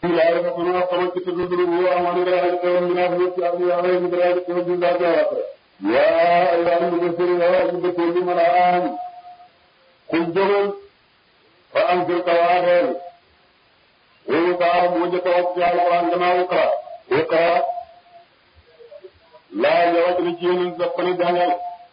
Ilaah dafa mën a xamal ci tëdd dugub bu amoon nga daal di teewal ñu naan ñëpp yaa ngi yaa ngi daal di teewal ñu daal di wax. yaa yaa ngi bëgg sëriñ yaa ngi bëgg ñu mën a am. kuñ jógal fa am jël tawaareel. wóolu kaa moo njëkk a wax ci alxuraan gannaaw Iqra. Iqra laa nga wàcc na ci yeneen daf ko ne jàngal.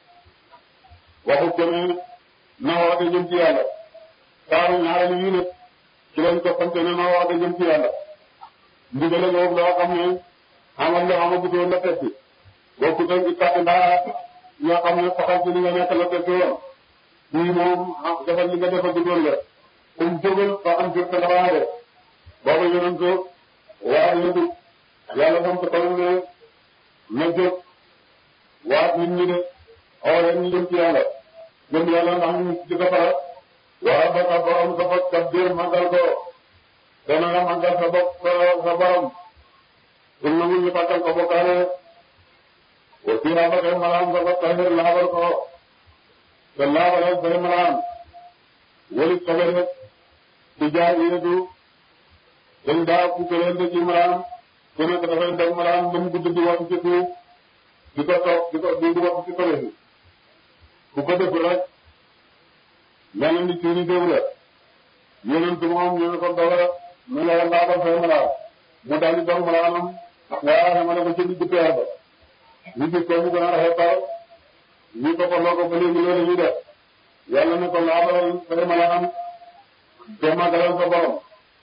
waxu jëmee na woote jëm ci yàlla. saaru ñaareel yi nag ci lañ toppante ne na woote jëm ci yàlla. ndigale boobu loo xam ne amal nga amagutoon la teg ci. bokkut ak i kàtt ndaa yoo xam ne saxal ci li nga nekk la teg ci woon. bii moom defal li nga defagutoon la. comme jógal fa am jur te dafa de. booba yonent ko waa yëngu yàlla sam ko taw ne na jóg waat nit ñi de xaw leen ñu jëm ci yàlla. jëm yàlla ndax ñu ci defara waa ba sa borom sa bopp kat biir màggal ko dana nga màggal sa bopp sa borom pour na mu ñu fàttal ko bokkaale aussi ba tey maanaam sa bopp tahir laabal ko te laabalal say maanaam wali sobe rek ci jaay yéetu dañ daa ku këleente ci maanaam ku nekk dafay def maanaam ba mu gudd di wax ci suuf di ko toog di ko di wax ci sobe si ku ko def rek mel ni tuuti déw la yonent moom ñu ne ko dawal mu ne la laabal say maanaam mu daal di doon maanaam waaye xam nga ko ci digg peer ba ñu gis ko mu gën a rafetal ñu ko ko loo ko ba léegi loolu ñu def yàlla ne ko laabalal say maanaam te magalal sa borom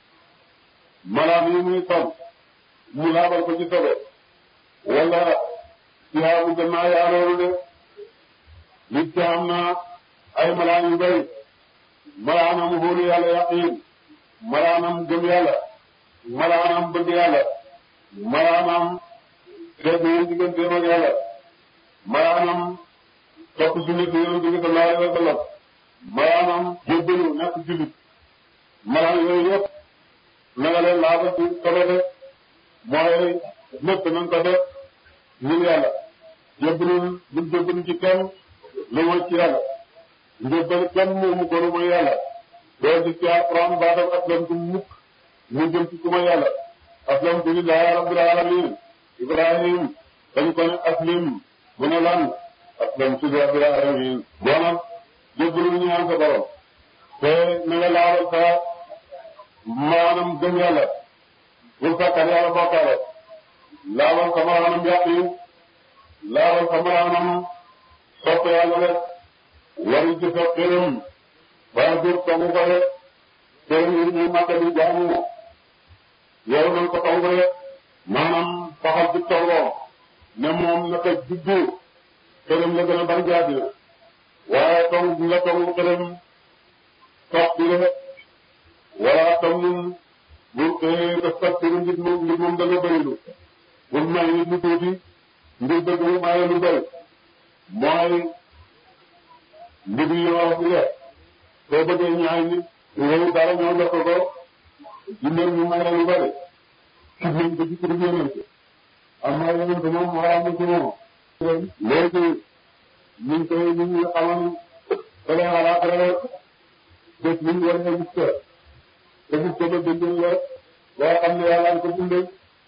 maanaam yi muy sol mu laabal ko ci sobe wala yaa bu gën naa yaa loolu de nit ki am na ay malaan yu bëri malaanam wóolu yàlla yaqiin malaanam gëm yàlla malaanam bëgg yàlla malaanam dégg yi digganteem ak yàlla malaanam topp sunnat yonent bi sallallahu alayhi wa sallam malaanam jébbalu nekk jullit malaan yooyu yëpp na nga leen laabal ci sobe de mooy lépp nañ ko def ngir yàlla jébbalul buñ jébbalu ci kenn lu mooy ci yàlla njëbbal kenn moomu ko lu mooy yàlla doo gis ci alquran baatam aslamtu mukk mu jëm ci ku ma yàlla aslamtu lillahi rabbil alamin ibrahim dañ ko ne aslim mu ne lan aslamtu li rabbil alamin boo nag jébbalul ñaan sa borom te na nga laabal sa maanaam gëm yàlla bul fàttal yàlla bokkaale laabal sa maanaam yaqin laabal sa maanaam sopp yàlla rek wari ci sa xërëm baa jur tongu ko rek xërëm yi ñu màkk di jaamu yow nañ ko tongu rek maanaam faxal ci tongoo ne moom naka juddu xërëm la gën a bari jaati waaye tong nga tongu xërëm sox bi rek wala tam ñun bu def kat pour ngir moom ngir moom da nga bëri lu bul may nit lu tuuti ngir bëgg mu maye lu bëri mooy mbir yi wax bi la soo bëggee ñaay nit yow dara ñoo jox ko ko jindal mu maye lu bëri ci nañ ko ci pour yonent am na yonent moom xaraam na ci moom léegi ñu ngi koy ñu ngi xamal fële xalaat rek bés bu ñu war a gis ko te gis ko ba bindee la boo xam ne yàlla ko bindee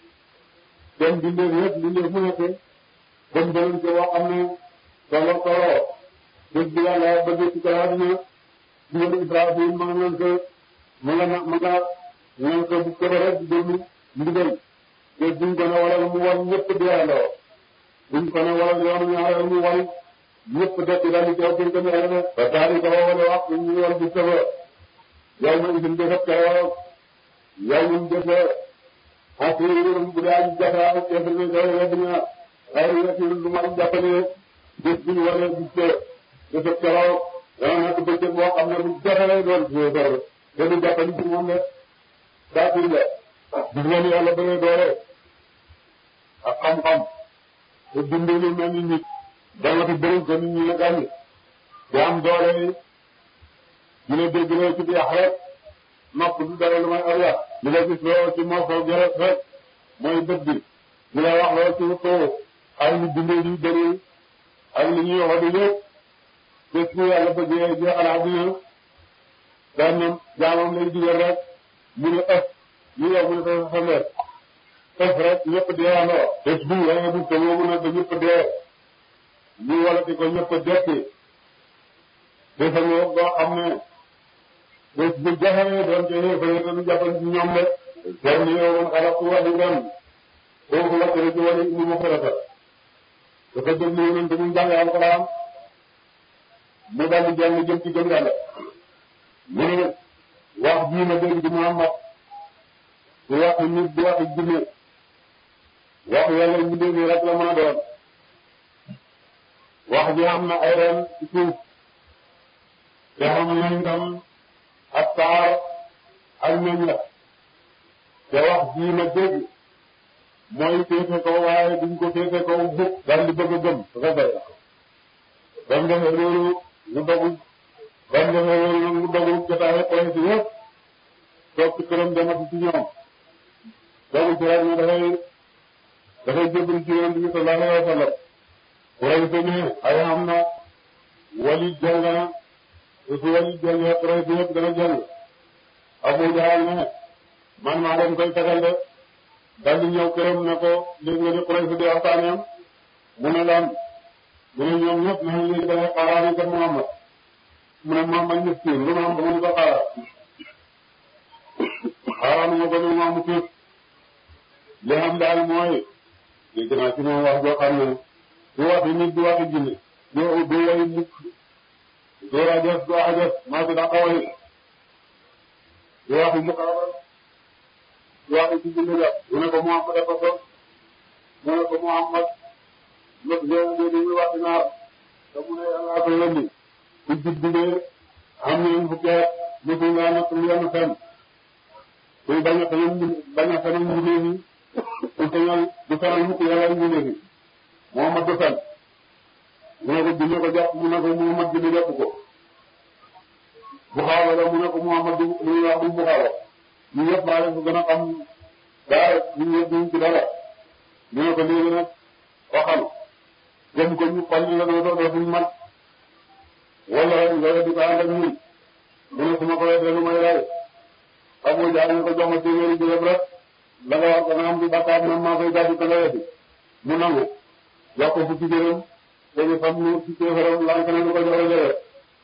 dem bindee yëpp bindee mu nekk dem danañ ko wax xam ne solo solo bés bi yàlla bëgg ci kaw àdduna jiwér Ibrahima ma nga leen ko ma nga ma nga leen ko bu ko rek déglu ndigal te buñ ko ne wala mu wan ñëpp di yàndoo buñ ko ne wala yoonu ñaareel mu wan ñëpp dëkk daal di teew ko ne rek ba daal di ko wala wax ñu wan bu sëfa yow ma isin defat keroog yow ñun defe asirum bu daal jafe kefe ne day wedd na ay yeti lu ma jàppale bés bi ñu waree gis ko defat keroog dana nekk bëccëg boo xam ne bu jafe lay doon si dor te du jàppali ci moom de baatil la gis nga ni yàlla bëree doole ak xam-xam te dundee lu mel ni nit danga fi bëri ko nit ñi la gàññi te am doole ñu ne dégg loo ci biir rek nopp du dara lu may ariya li nga gis loo ci morso gerte rek mooy bët bi li nga wax loo ci kaw ay lu dundee di bëri ak li ñuy wax di yëpp bés bu yàlla bëggee jeexal àddina benn jaamam lay digal rek mu ne ëpp ñu yow mu ne sa sa leer tef rek ñëpp dee andoo bés bu waaye bu te woowu nag da ñëpp dee ñu walati ko ñëpp dekki bés ak yow boo xam ne bés bu jaxee doon te xeefare te du jàppal ci ñoom de jar ni yow man xalaqtu wahidan foofu la kër ci wàllu indi mu xarata dafa déglu yonent bi mu jàng alxuraan mu daal di jàng jëm ci gëm yàlla mu ne wax bii ma dégg di Muhammad du waxi nit du waxi jinne wax yàlla ñu dégg rek la mën a doon wax ji am na ay ren ci suuf te xam nañ tam ak taar ak meñ la te wax bii ma dégg mooy féete kaw waaye duñ ko féete kaw bukk daal di bëgg a gëm dafa bëri ba mu defee loolu mu dogu ba mu defee loolu nag mu dogu jotaay projet yëpp toog ci këram demati ci ñoom dogu ci rek ne dafay dafay jébbalu ci yonent bi sallallahu alayhi wa sallam projet ne ay am na wali jàng na su wali jàngee projet yëpp dana jàng Abu Jahal ne man maa leen koy tegal de daal di ñëw këram ne ko léegi nga di projet di waxtaaneem mu ne lan mu ne ñoom ñëpp nañ léegi dangay xaaraat yi kat Muhammad mu ne Muhammad miskin lu ma am ba mu ko xaaraat xaaraat ma ko ne ma mu tuut li am daal mooy dégg naa ci moom wax joo xam ne du waxi nit du waxi jinne du du way mukk du rajas du ajas maa fi daqa way du waxi muqaabal du waxi ci jinne la mu ne ko Muhammad dafa sos mu ne ko Muhammad lépp léegi léegi muy wax naar te mu ne yàlla ko yónni ku juddee am nañu fukki at mosul ngaa nekk lu yenn fenn kuy bañ a feneen bañ a feneen mbindee fi ku feñal du fenal mukk yàlla mbindee fi Muhammad du fen mu ne ko dina ko jàpp mu ne ko Muhammad dina jàpp ko Buxaaba la mu ne ko Muhammad du lu ñuy wax du Buxaaba ñu yëpp maa leen ko gën a xam dara ñu yëpp duñ ci dara ñu ne ko léegi nag waxal gëm ko ñu xol la doo doo dootuñ mat wala nga di ko ànd ak ñun mu ne su ma ko weesoo lu may lay Abu Jahl ñu ko jox ma téeméeri jërëb rek la nga wax dana am di bakkaar man maa koy gàddu ko nga weesi mu nangu jox ko fukki jërëm dañu fam nu ci téeméeram lank na du ko joxe jërëb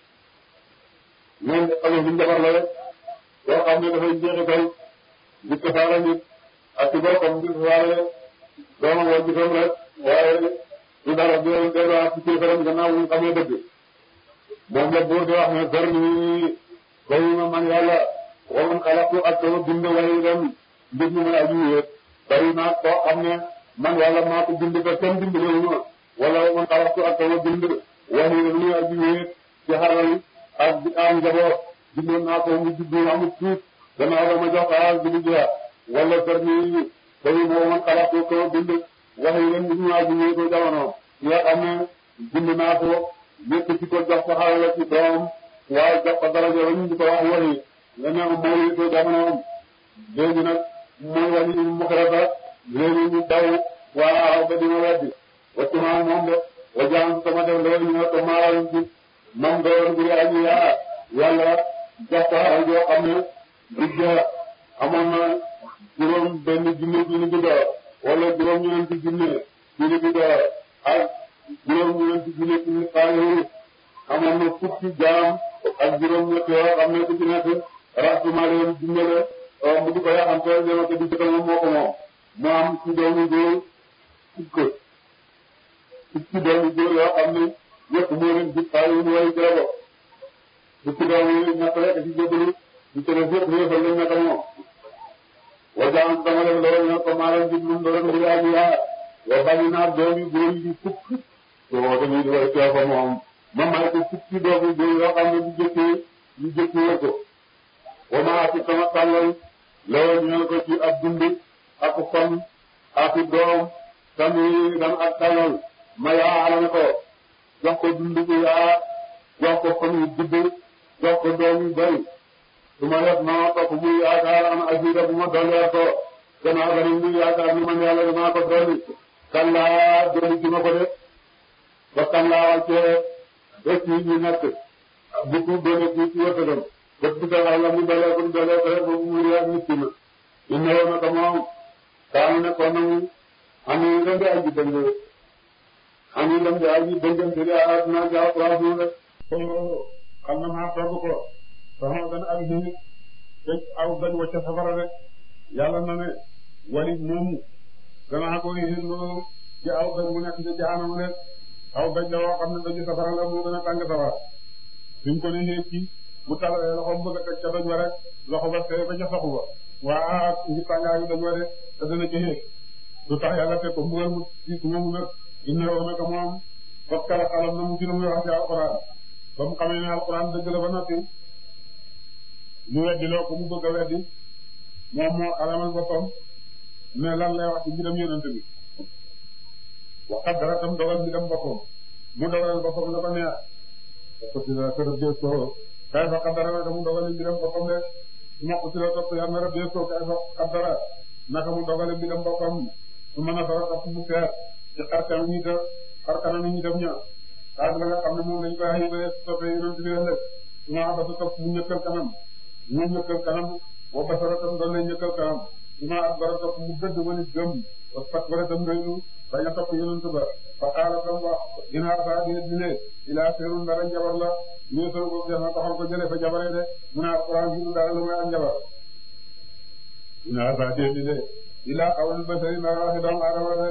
ñoom xale bi njabar la rek yoo xam ne dafay jeexital di tasaare nit ak ci boppam di tasaare doomam wala gisam rek waaye du dara di leen delluwaat ci kéefaram gannaaw bu ñu xamee dëgg moom la buur di wax ne gër ni bayu ma man yàlla waman xalaqtu ak sama bind waaye dem mbir mi may aju wéet bari naa koo xam ne man yàlla maa ko bind te kenn dimbalewu ma wala waman xalaqtu ak sama bind waaye dem muy aju wéet ci xaral ak di am njaboot bindoon naa ko mu juddu amul tuut gannaaw dama jox xaal bi di jeex wala gër ni bayu ma waman xalaqtu sama bind wax yi leen ñu ñëwaat ñu ñëw ko jamono nga xam ne bind naa ko yëkkati ko jox ko xarala ci doom waaye jox ko daraja ba ñu di ko wax wari nga ne mooy ko jamonoom léegi nag mooy wàññi ñu mu xarala léegi ñu daw waaw ba dina weddi waccu naa moom de wa jaan sama def loolu ñu ne ko maaral ci mam doon bu aji yaa yàlla jox ko xaral joo xam ne digga amoon na juróom benn junne junne bi door wala juróom ñeenti junne junne bi door ak juróom ñeenti junne junne xaalis amoon na fukki jaam ak juróom ñett yoo xam ne ku ci nekk rassemblement leen dimbale mu di ko yaxante ñoo ko di jëkkal moom moo ko moom mu am ci doomu góor fukk fukki doomu góor yoo xam ne yëpp moo leen di xaalis mu way ci la bokk fukki doomu yi ñett rek ci jébbalu ñu ci def yëpp yëppal lañ nekk moom wajan dama leen lool ñoo ko maalam di lum doon di yaaji yaa wa bari naa doomi góor yi fukk soo dañuy di way teew ko moom ma may ko fukki doomi góor yoo xam ne bu jëkkee ñu jëkkee ko wa maa ci sama tàllal lool ñoo ko ci ab dund ak fan ak doom sami dan ak tàllal ma yaa alal ko jox ko dund bu yaa jox ko fan yu gudd jox ko doom yu bari su ma def ma topp muy yaakaar am asida bu ma dollee ko gannaaw ba ni muy yaakaar ni man yàlla dinaa ko dolli kan laa dolli ci ma ko de ba kan laa wàccee bés yi ñu nekk bu ko doole ci ci wërsëgam bés bu ko yàlla mu dollee ko dollee ko rek boobu mu réer nit na inna woon naka moom kaanu nekkoon nañu am nañu dem di aji dëng am nañu dem di aji dëngante di aar naa jaaw place mu rek. xam na maa togg ko soxna gën ak nit te aw dañ wacc safara rek yàlla na ne walit moomu danaa ko yëngu ci aw dañ mu nekk ci jaanam rek aw dañ la woo xam ne dañu safara la mu gën a tàng safara suñ ko ne xeeg ci bu talalee loxoom bëgg a teg ca dañ wa rek loxo ba tey ba ca saxu ba waa ngi tàngaayu dañ wa de te dana ci xeeg lu tax yàlla teg ko mbugal mu ci moomu nag inna woo naka moom fas kala xalam na mu ci lu muy wax ci alxuraan ba mu xamee ne alxuraan dëgg la ba noppi ñu weddi loo ko mu bëgg a weddi moom moo xalamal boppam ne lan lay wax ci mbiram yonent bi waxat dara tam dogal mbiram boppam mu dogalal boppam la ko neex ko ci la kër bee ko kay fa xaddara naka mu dogal mbiram boppam de su ma ko ci la topp yàlla na bee ko kay fa xaddara naka mu dogal mbiram boppam su mën a dara topp mu seet ci xarkanam ñi ta xarkanam ñi tam ña ak la nga xam ne moom lañ koy xayma soppee yonent bi ëllëg su ma ba sa topp mu ñëkkal kanam mu ñëkkal kanam wa basara tam doon lay ñëkkal kanam su ma ak bara topp mu gëdd wala gëm wa fat wala tam doylu bañ a topp yonent ba fa xaala tam wax dinaa saa di dine ilaa seerun dara njabar la ñu soo ko def na taxal ko jëlee fa jabaree de mu ne alquran gi du dara lu may ak njabar dinaa saa di dine ilaa xawul basari dara waxi doomu aadama de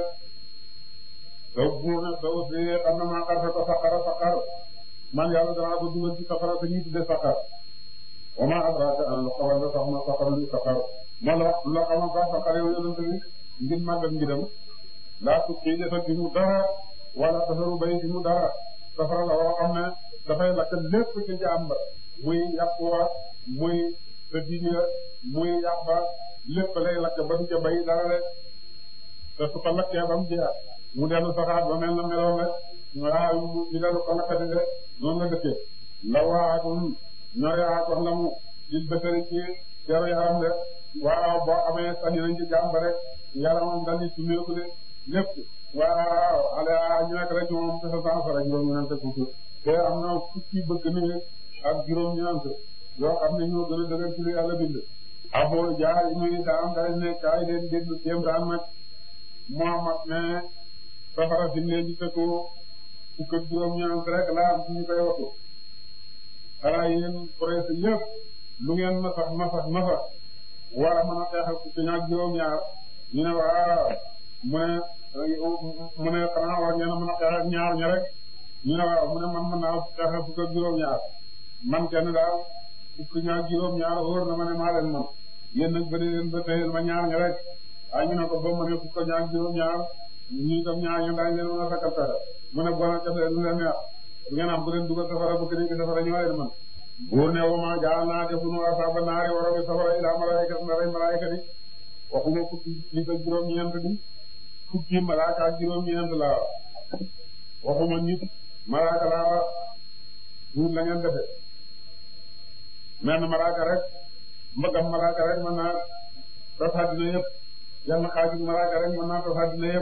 daw buur na daw si xam na maa xar ko saqara saqar man yàlla danaa ko dugal ci saqara te ñuy tudde saqar wa ma adraka an lu xawal la sax ma saqar lu saqar ma la la xamal sax saqar yow yonent bi ngir màggal mbidam laa tukki dafa di mu dara wala tasaru bay di mu dara safara la woo xam ne dafay lakk lépp ci jaam ba muy yàq wa muy sa diine muy yàq ba lépp lay lakk ba du ca bay dara rek te su ko lakkee ba mu jeex mu dellu saxaat ba mel na meloon rek waaw ñu dellu ko lakkati de noonu la dëkkee la waatum ñore aatoon la mu il bëtëri ci yaru yaram de waaw boo amee sañi nañ ci jaam ba rek yaramam dal di sumeeku de lépp waaw ale ñu nekk rek moom te sa sans rek juróom ñeent fukki te am na fukki bëgg ni ak juróom ñeent yoo xam ne ñoo gën a dëgër ci lu yàlla bind abo jaar muy daam day ne kaay leen déglu jéem daan nag Muhammad ne safara fi mu leen di tëkku fukk ak juróom ñeent rek laa am suñu koy waxtu xanaa yéen presse yëpp lu ngeen masax masax masax war a mën a xeexal fukk ñaar juróom ñaar ñu ne waaw mu ne mu ne xanaa war ngeen a mën a xeexal ñaar ña rek ñu ne waaw mu ne man mën naa xeexal fukk ak juróom ñaar man kenn daal fukk ñaar juróom ñaar wóor na ma ne maa leen man yéen nag bëri leen ba teyel ma ñaar ña rek ah ñu ne ko ba mu ne fukk ñaar juróom ñaar ñu itam ñaar ñu daañu leen mën a sakkal pexe mu ne bon kese lu leen neex bu ngeen am bu leen dugal safara bu keneen ki safara ñoo leen man buur ne wama jaal naa defunu asaaba naari waromi safara ilaa malaayika na rey malaayika di waxuma fukki nit ak juróom-ñeent di fukki malaaka ak juróom-ñeent laa waxuma nit malaaka laa duut la ngeen defe menn malaaka rek mbëggam malaaka rek mën naa tas àddina yëpp yenn xaaju malaaka rek mën naa tas àddina yëpp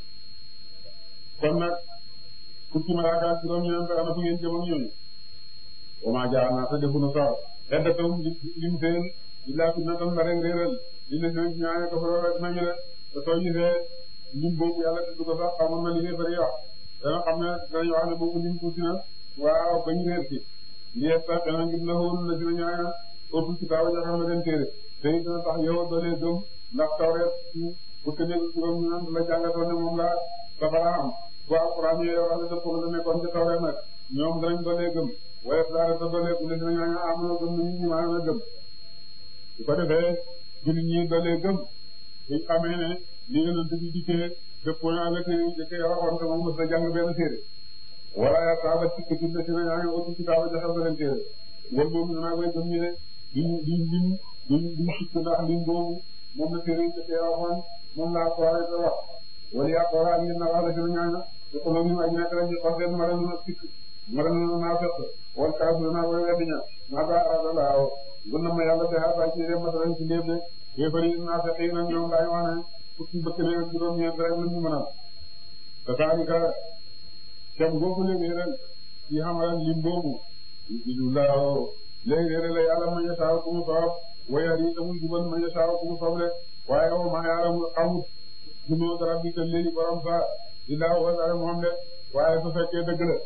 kon nag fukki malaaka ak juróom-ñeent ana fu ngeen jëm ak ñooñu wama jaar naa te defu na sax eddatam lim seen illaa fitnatan la rek réeral li leen di ñaane ko fa rek nañu de te soo gisee lim boobu yàlla tudd ko sax xamoon na li ngay bëri wax dana xam ne danañ wax ne boobu lim tuuti na waaw ba ñu réer ci lii sax dana ngir la woon la si na ñaane ëpp ci taw ja xam ne leen téere te it dana tax yow doolee gëm ndax tawreet bu tëjee juróom ñu naan la jàngatoon ne moom la safara am bu alxuraan yi wax ne dëppoo la nekkoon ci tawreet nag ñoom danañ doolee gëm waaye daara sa doolee ku ne dina ñaan amoon gëm nañu ñu maanaam gëm su ko defee jullit ñi doolee gëm buñ xamee ne li nga doon dugg dikkee dëppoo naa la téere yi jëkkee waxoon te moom mos na jàng benn téere wala ya saaba ci ko tudde ci na ñaa ngi aussi ci taaba joxal beneen téere wal moom naa koy gëm ñu ne duñ duñ lim duñ duñ sikk ndax lim boobu moom la téere yi jëkkee waxoon moom laa ko waxee te wax wala yaa ko waxaat ngeen na wax la ci na ñaa te ko loolu aji nekk rek ñu xol seen mara na sikk mara na naa fekk wal kaasu naa koy weddi ña maa ba arada laaw gun na ma yàlla te xaar ci dem masalan ci léeb de yéefari naa fekk yi nag ñoom daañu wax ne fukki bëkk ne ak juróom-ñeent rek la ñu mënal te saalika kem googu léegi ren ci xamalan lim boobu du laaw léegi la yàlla ma ñu saaw ku mu soob wayar yi tamul jubal ma yasaaw ku mu soble waaye wa maa ya'lamu xamut junuud rabbika léegi borom sa illaa huwa dara moom de waaye su fekkee dëgg la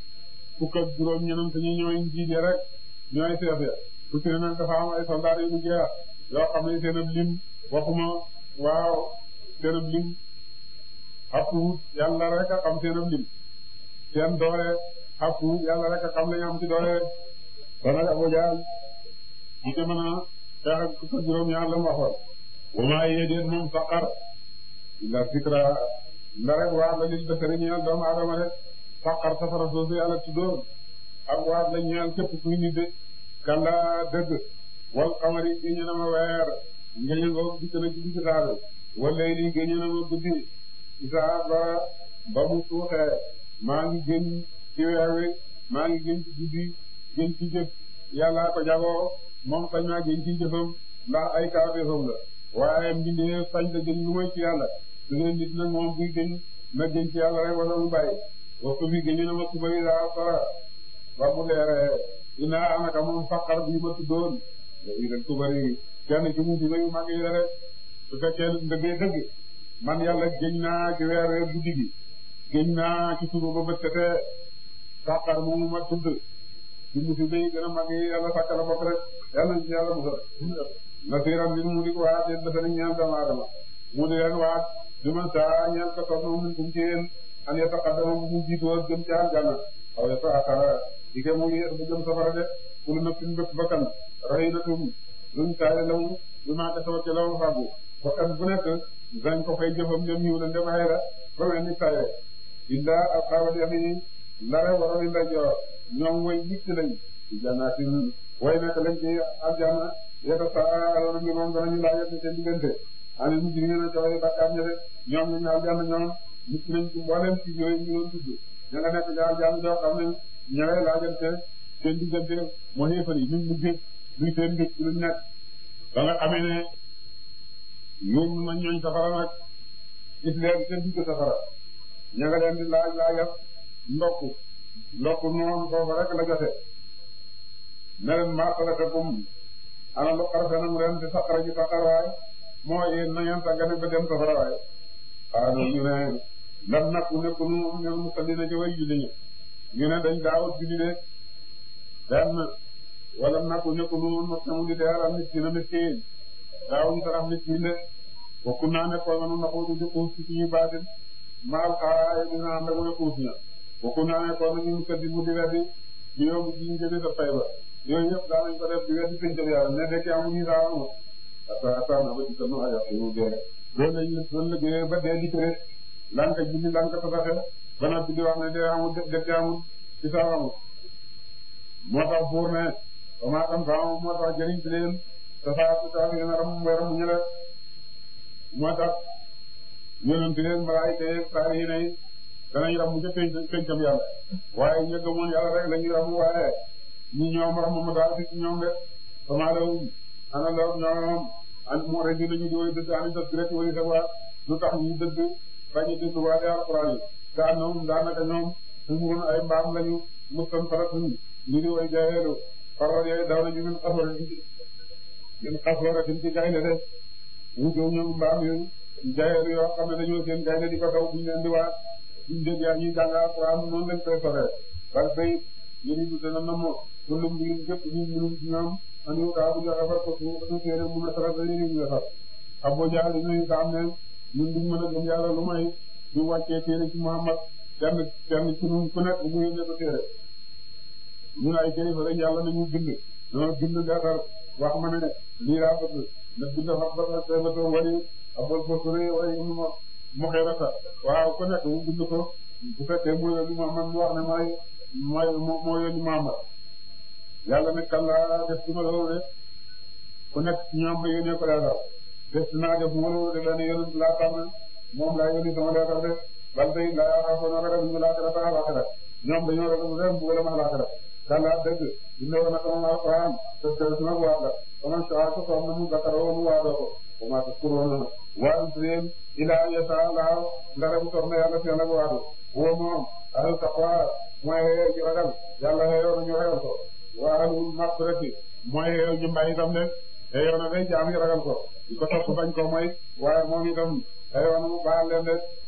fukk ak juróom ñeneen ñi ñooy njiit yi rek ñooy seef ya ku ci ne nag dafa am ay soldat yu jeex yoo xam ne seen ab lim waxuma waaw seen ab lim xappuwut yàlla rek a xam seen ab lim seen doole xappuwut yàlla rek a xam la ñu am ci doole kon nag Abu Jahl ñu ci mën a xeex ak fukk ak juróom ñaar la mu waxoon wa maa yéedéen moom saqar illa zikra nda rek waar la lil basari ñeel doomu aadama rek saqar safara soosu yàlla tuddoon ak waar la ñeel képp kuy nit de kalla dëgg wal xamari géñe na ma weer ngéñe nga dikk na ci digg saabe wala lii géñe na ma guddi isaa ba ba mu suuxee maa ngi gën ci weer wi maa ngi gën ci guddi gën ci jëf yàllaa ko jagoo moom sañ naa gën ci jëfam ndax ay kaafeefam la waaye mbindee sañ la gën lu may ci yàlla su dee nit nag moom buy gën na gën ci yàlla rek wala mu bàyyi waxtu bi géñe na ma suba yi daa sara ba mu leeree dinaa anaka moom faqar bii ma tuddoon léegi nag suba yi kenn ci musiba yu mag yi la rek su fekkee dëggee dëgg man yàlla géñ naa ci weer weer guddi gi géñ naa ci suba ba bët setee faqar moomu ma tudd ci musiba yi gën a mag yi yàlla sàkk la bopp rek yàlla ci yàlla musal nasiran bi mu di ko waat yéen dafa nañ ñaan doomu aadama mu di leen waat di man saa ñaan ko toog moom min kum ci yéen an yataqaddama bu mu jiitoo jëm ci aljanna aw yataakara di ke mu yéex ba jëm safara de kulu nafsin bépp bakkan rahinatum luñ taale lamu bi maa kasabat ca lamu fàggu bakkan bu nekk dañ ko fay jëfam ñoom ñëw la ndem ay la ba mel ni taye illa ashaabal yamin ndare waroon ndajoor ñoom way yikk lañ ci jannatin way nekk lañ ci aljanna yatasaaluna ngi moom danañu laajate seen diggante ani mujrimiina caway bakkaar ña de ñoom ñu ñaal janna ñoom nit nañ ci mboolem ci yooyu ñu doon tudd ña nga nekk ñaal janna joo xam ne ñawee laajante seen diggante moo xéefar yi ñu mujj luy seen mbir ci luñ nekk ba nga xamee ne yóbbu nañ ñooñ safara nag gis leen seen digg safara ña nga leen di laaj laajat ndokk ndokk noonu foofu rek la jote ne leen maa salakakum ana lu xarfenam ren ci saqara ji saqar waay moo yéen na ngeen sàggane ba dem safara waay xaaral ñu ne lam nakku nekku nu ñoom musallina ci way julli ñi ñu ne dañ daawut julli de benn wala nakku nekku nu mos na mu di deer am miskina miskin daawuñu sarax miskin de bokku naa nekkoon na nu naxuutu di xuus ci suñu baatin maal xaaraay dina ànd ak mu xuus ña bokku naa nekkoon na ñu musaddi mu di weddi di yóbbu ci ñu jëlee sa fay ba yooyu yëpp daa nañ ko def di weddi pencam yàlla ne dekki amuñu saa amu ata ata na ba ci kanu ayat yu dee loolu lañ loolu la gënee ba dee dikk rek lanka julli lanka tabaxe ba noppi di wax ne dee amul dekki amul ci saa amul moo tax buur ne ba maa xam saa moo tax jëriñ ci leen te saa su saa ngeen a ram weeram ñu la moo tax yonent leen malaayika yeeg saa yi ne danañ ram ca penc pencam yàlla waaye ña gëmoon yàlla rek la ñuy ram waaye ñi ñoom ram ma daal fi ci ñoom de sama law ana law ñoom an mu rek dinañu di way dëgg ani dëgg rek wali sa waa lu tax ñu dëgg bañ a dëgg waa de alquran yi gaa ñoom daanaka ñoom suñu ay mbaam lañu mustan faratun ñu di way jaayeelu faral yooyu daw nañu min xaswara min xaswara tin ci gaynde de ñu jow ñoom mbaam yooyu jaayeelu yoo xam ne dañoo seen gaynde di ko daw buñu leen di waa buñ dégg yaa ñuy jàng alquran noonu lañ koy soree parce que yéen du dana nam kullum bi gépp ñu mënum ci ñoom anu kaa bu joxe far ko su su téere mu na sarat dañu ñu defar Abu Jahl ñu xam ne ñun duñ mën a gëm yàlla lu may ñu wàccee téere ci Muhammad kenn kenn ci ñun ku nekk mu yónnee ko téere ñun ay kilifa rek yàlla nañu bind ñoo bind leetar wax ma ne lii laa bëgg na bind wax ba ba ba wali abol bosure wala mu mu xeerata waaw ku nekk mu bind ko bu fekkee mu yónni Muhammad mu wax ne mooy mooy moo yónni Muhammad yàlla ne kàllaa def ci ma loolu de ku nekk ci ñoom ma yónnee ko leetar def naa def ma loolu de benn yónent laa tànn moom laa yónni sama leetar de bal tey laa xaafoon ragal ñu laa xirata alaxira ñoom dañoo ragal ren bu gëlëm alaxira kàllaa dëgg dina woon ak moom alquran te te su nag waa la faman saa ko soom na mu bakaroo mu waadoo ko wa maa taskuruuna waadu seen ilaa yasa laaw ndara bu soxna yàlla seen ak waadu woo moom ahlu taqwa mooy ñu ragal yàlla xeyoon ñu ragal ko wa ahlul maghfirati mooy ñu mbay itam de xëyoon na day jaam yi ragal ko di ko topp bañ ko mooy waaye moom itam xëyoon mu baal leen de